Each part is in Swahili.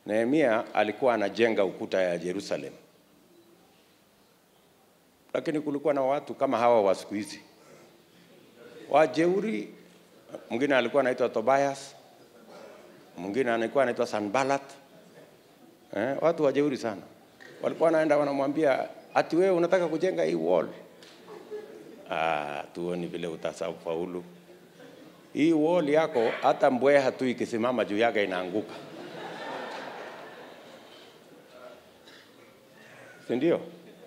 Nehemia alikuwa anajenga ukuta ya Jerusalem, lakini kulikuwa na watu kama hawa wa siku hizi wajeuri. Mwingine alikuwa anaitwa Tobias, mwingine alikuwa anaitwa Sanballat. Eh, watu wajeuri sana, walikuwa wanaenda wanamwambia ati wewe unataka kujenga hii wall. Ah, tuoni vile utafaulu hii wall yako, hata mbweha tu ikisimama juu yake inaanguka, si ndio?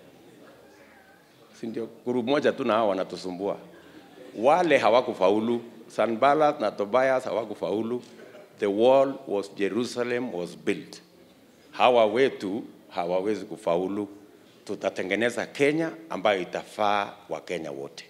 Si ndio? Guru moja tu na hao wanatusumbua. Wale hawakufaulu, Sanballat na Tobias hawakufaulu. The wall was Jerusalem was built. Hawa wetu hawawezi kufaulu. Tutatengeneza Kenya ambayo itafaa Wakenya wote.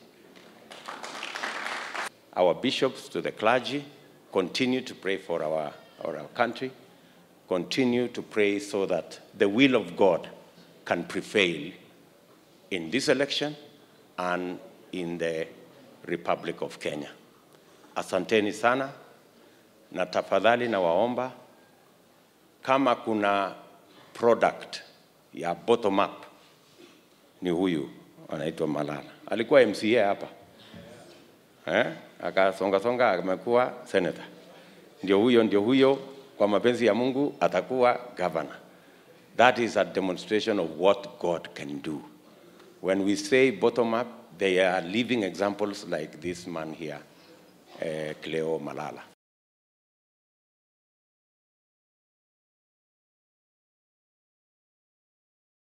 Our bishops to the clergy continue to pray for our, for our country, continue to pray so that the will of God can prevail in this election and in the Republic of Kenya. Asanteni sana na tafadhali nawaomba kama kuna product ya bottom up ni huyu anaitwa Malala. Alikuwa MCA hapa eh? Akasonga songa amekuwa senator. Ndio huyo, ndio huyo, kwa mapenzi ya Mungu atakuwa governor. That is a demonstration of what God can do. When we say bottom up, they are living examples like this man here, uh, Cleo Malala.